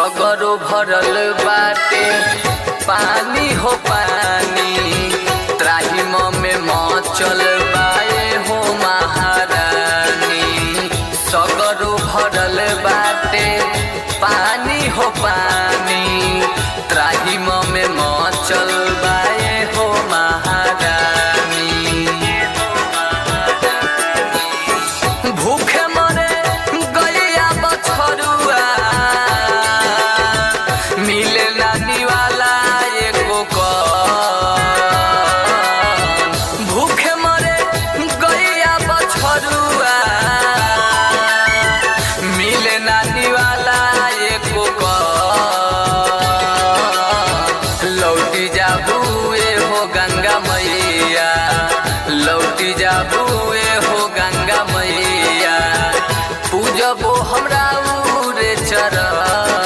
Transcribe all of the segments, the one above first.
सगरो भरल बाटे पानी हो पानी त्राहिम में मचल बाए हो महारानी सगरो भरल बाटे पानी हो पानी त्राहिम में मचल बाए हो महारानी भूखे मरे गैया बछरुआ मिले नानी वाला एको कौन। भूखे मरे गैया बछरुआ मिले नानी वाला एको कौन। लौटी जाबुए हो गंगा मैया लौटी जाबुए हो गंगा मैया पूजबो हमरा उरे चरण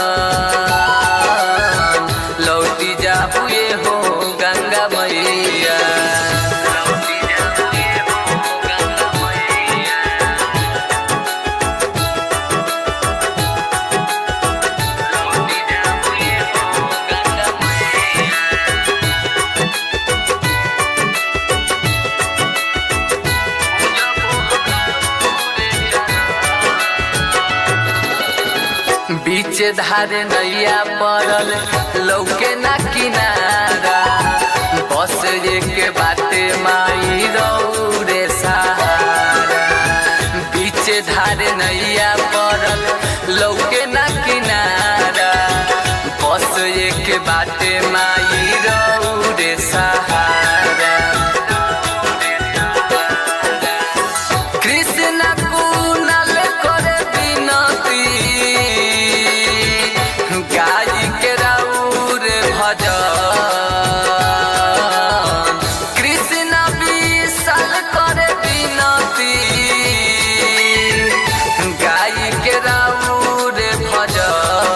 लौटी जाबुए हो गंगा मैया लौटी जाबुए हो गंगा मैया लौटी जाबुए हो गंगा मैया बीच धारे नैया पड़ल लौके ना किनारा बस एक बाटे माई रौरे सहारा बीच धारे नैया पड़ल लौके ना किनारा बस एक बाटे माई रौरे सहारा कृष्ण कुनल करे विनती गाय के राउर भजन कृष्ण विशाल करे विनती गाय के राउर भजन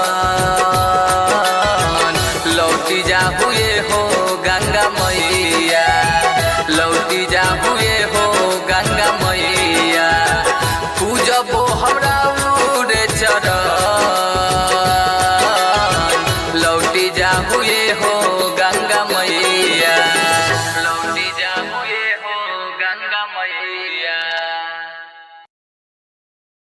लौटी जाबुए हो गंगा मैया लौटी जाबुए हो गंगा मैया पूजबो हमरा